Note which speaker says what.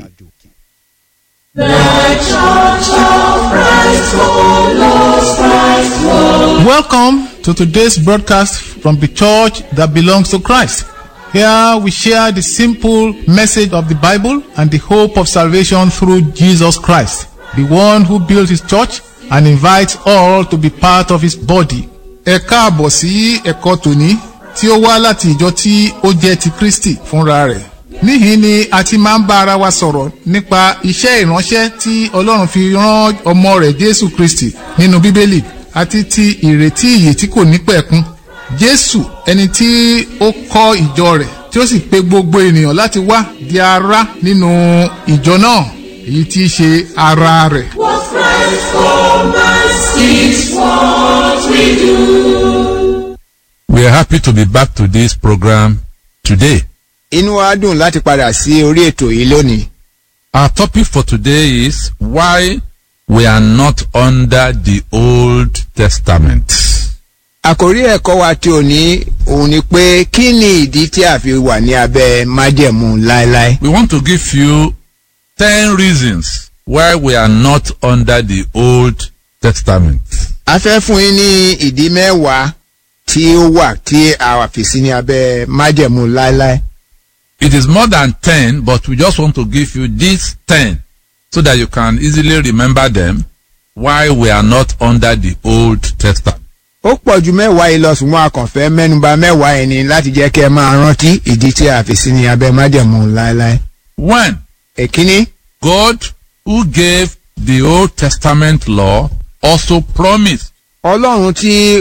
Speaker 1: Welcome to today's broadcast from the church that belongs to Christ. Here we share the simple message of the Bible and the hope of salvation through Jesus Christ, the one who built his church and invites all to be part of his body. Ẹ káàbọ̀ sí ẹ̀kọ́ tòní tí ó wá láti ìjọ tí ó jẹ́ ti Kristi fúnra rẹ̀. Níhìn ni a ti máa ń bá ara wa sọ̀rọ̀ nípa iṣẹ́ ìránṣẹ́ tí Ọlọ́run fi rán ọmọ rẹ̀ Jésù Kristi nínú Bíbélì àti ti ìrètí ìyè tí kò ní pẹ̀kun. Jésù ẹni tí ó kọ́ ìjọ rẹ̀ tí ó sì pe gbogbo ènìyàn láti wá di ara nínú ìjọ náà èyí tí í ṣe ara rẹ̀.
Speaker 2: What Christ for us is what we do.
Speaker 3: We are happy to be back to this program today.
Speaker 4: inú wa dùn láti padà sí orí ètò yìí lónìí.
Speaker 3: Our topic for today is why we are not under the Old Testament.
Speaker 4: àkórí ẹ̀kọ́ wa tí ò ní òun ni pé kí ni ìdí tí a fi wà ní abẹ́ májẹ̀mú láéláé.
Speaker 3: We want to give you 10 reasons why we are not under the Old Testament.
Speaker 4: a fẹ́ fún yín ní ìdí mẹ́wàá tí ó wà tí a wà fi sí ní abẹ́ májẹ̀mú láéláé.
Speaker 3: It is more than 10, but we just want to give you these 10 so that you can easily remember them why we are not under the Old Testament.
Speaker 4: ó pọ̀ ju mẹ́wàá yìí lọ ṣùgbọ́n a kàn fẹ́ mẹ́nuba mẹ́wàá yẹn ni láti jẹ́ kẹ́ ẹ máa rántí ìdí tí a fi sí ní abẹ́ májẹ̀mú láéláé.
Speaker 3: One,
Speaker 4: èkíní
Speaker 3: God who gave the Old Testament law also promised
Speaker 4: ọlọ́run tí